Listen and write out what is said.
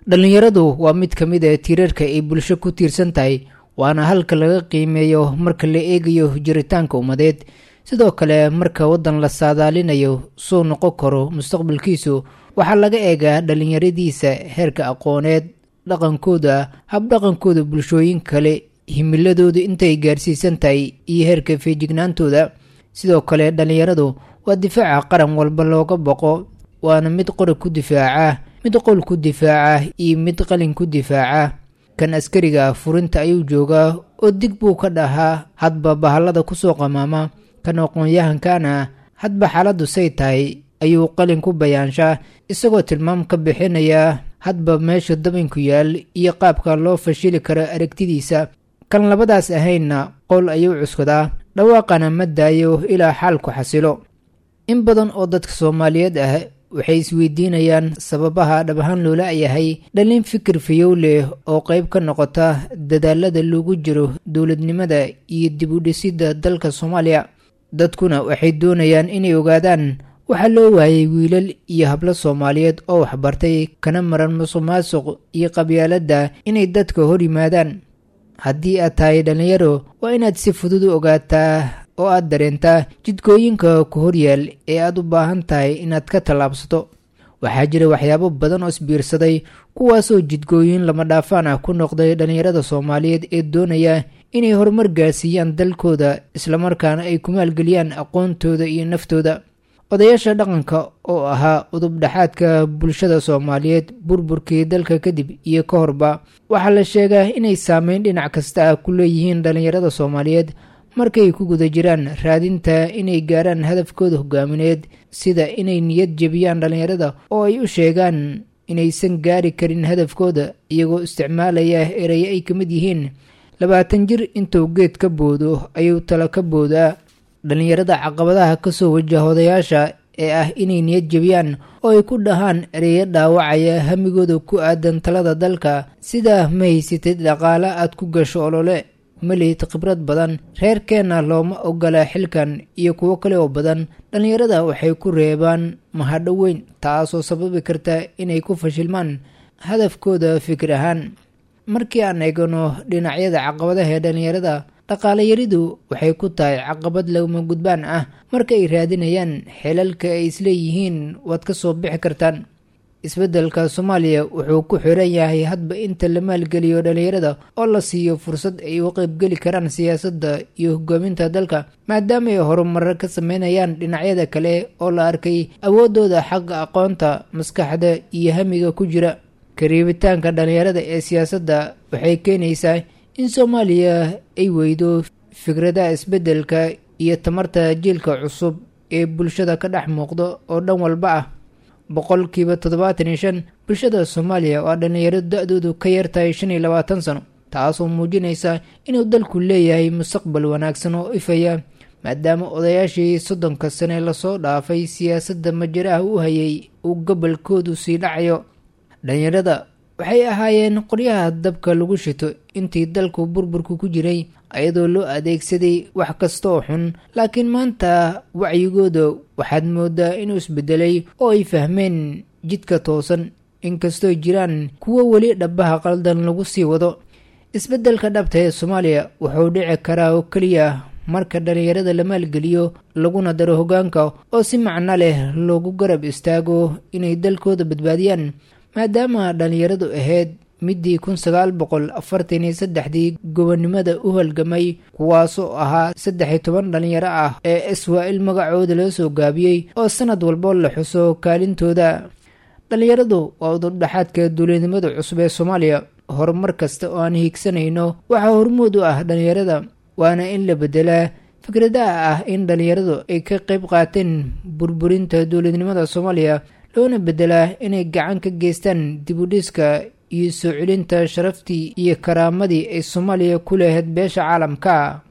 dhallinyaradu waa mid ka mid a tiirarka ay bulsho ku tiirsan tahay waana halka laga qiimeeyo marka la eegayo jiritaanka ummadeed sidoo kale marka waddan la saadaalinayo suu noqon karo mustaqbalkiisu waxaa laga eegaa dhallinyaradiisa heerka aqooneed dhaqankooda habdhaqankooda bulshooyin kale himiladooda intay gaarsiisan tahay iyo heerka feejignaantooda sidoo kale dhallinyaradu waa difaaca qaran walba looga boqo waana mid qori ku difaaca mid qol ku difaaca iyo mid qalin ku difaaca kan askariga furinta ayuu joogaa oo dig buu ka dhahaa hadba bahallada kusoo qamaama kan aqoon-yahankana hadba xaaladdu say tahay ayuu qalin ku bayaanshaa isagoo tilmaam ka bixinaya hadba meesha dabinku yaal iyo qaabka loo fashili karo aragtidiisa kan labadaas ahaynna qowl ayuu cuskadaa dhawaaqana ma daayo ilaa xaalku xasilo in badan oo dadka soomaaliyeed ah waxay isweydiinayaan sababaha dhab ahaan loola yahay dhalin fikir fayow leh oo qayb ka noqota dadaalada loogu jiro dowladnimada iyo dib u dhisidda dalka soomaaliya dadkuna waxay doonayaan inay ogaadaan waxaa loo waayay wiilal iyo hablo soomaaliyeed oo waxbartay kana maran musuqmaasuq iyo qabyaaladda inay dadka hor yimaadaan haddii aad tahay dhallinyaro waa inaad si fudud u ogaataa oo aad dareentaa jidkooyinka ku horyaal ee aad u baahan tahay inaad ka tallaabsato waxaa jira waxyaabo badan oo isbiirsaday kuwaasoo jidgooyin lama dhaafaan ah ku noqday dhallinyarada soomaaliyeed ee doonaya inay horumar gaarsiiyaan dalkooda islamarkaana ay ku maalgeliyaan aqoontooda iyo naftooda odayaasha dhaqanka oo ahaa udubdhaxaadka bulshada soomaaliyeed burburkii dalka kadib iyo ka horba waxaa la sheegaa inay saameyn dhinac kasta ah ku leeyihiin dhallinyarada soomaaliyeed markay ku guda jiraan raadinta inay gaaraan hadafkooda hogaamineed sida inay niyad jebiyaan dhallinyarada oo ay u sheegaan inaysan gaari karin hadafkooda iyagoo isticmaalaya erayo ay ka mid yihiin labaatan jir intuu geed ka boodo ayuu talo ka boodaa dhallinyarada caqabadaha kasoo wajaha odayaasha ee ah inay niyad jebiyaan oo ay ku dhahaan ereyo dhaawacaya hamigooda ku aadan talada dalka sida ma haysatid dhaqaale aad ku gasho olole ma lihid khibrad badan reerkeenna looma ogola xilkan iyo kuwo kale oo badan dhallinyarada waxay ku reebaan mahadho weyn taasoo sababi karta inay ku fashilmaan hadafkooda fikir ahaan markii aan eegano dhinacyada caqabadaha ee dhallinyarada dhaqaale yaridu waxay ku tahay caqabad laguma gudbaan ah marka ay raadinayaan xelalka ay isleeyihiin waad ka soo bixi kartaan isbeddelka soomaaliya wuxuu ku xiran yahay hadba inta la maalgeliyo dhallinyarada oo la siiyo fursad ay u qaybgeli karaan siyaasadda iyo hogaaminta dalka maadaama ay horumarar ka sameynayaan dhinacyada kale oo la arkay awooddooda xagga aqoonta maskaxda iyo hamiga ku jira kariibitaanka dhallinyarada ee siyaasadda waxay keenaysaa in soomaaliya ay weydo fikradaha isbeddelka iyo tamarta jiilka cusub ee bulshada ka dhex muuqda oo dhan walba ah boqolkiiba toddobaatan iyo shan bulshada soomaaliya waa dhallinyaro da-doodu ka yartahay shan iyo labaatan sano taasoo muujinaysa inuu dalku leeyahay mustaqbal wanaagsan oo ifaya maadaama odayaashii soddonka sane lasoo dhaafay siyaasadda majaraha u hayay uu gobolkoodu sii dhacayo dhallinyarada waxay ahaayeen qoryaha dabka lagu shito intii dalku burburku ku jiray ayadoo loo adeegsaday wax kasta oo xun laakiin maanta wacyigooda waxaad moodaa inuu isbedelay oo ay fahmeen jidka toosan inkastoo jiraan kuwo weli dhabaha qaldan lagu sii wado isbeddelka dhabta ee soomaaliya wuxuu dhici karaa oo keliya marka dhallinyarada la maalgeliyo laguna daro hoggaanka oo si macno leh loogu garab istaago inay dalkooda badbaadiyaan maadaama dhallinyaradu ahayd middii kun sagaal boqol afartan iyo saddexdii gobonnimada u halgamay kuwaasoo ahaa saddex iyo toban dhallinyaro ah ee iswaa-il magacooda loo soo gaabiyey oo sanad walbo la xuso kaalintooda dhallinyaradu waa udurdhaxaadka duulinimada cusub ee soomaaliya horumar kasta oo aan hiigsanayno waxaa hormood u ah dhallinyarada waana in la beddelaa fikradaha ah in dhallinyaradu ay ka qayb qaateen burburinta dowladnimada soomaaliya loona beddelaa inay gacan ka geystaan dibudhiska iyo soo celinta sharaftii iyo karaamadii ay soomaaliya ku lahayd beesha caalamka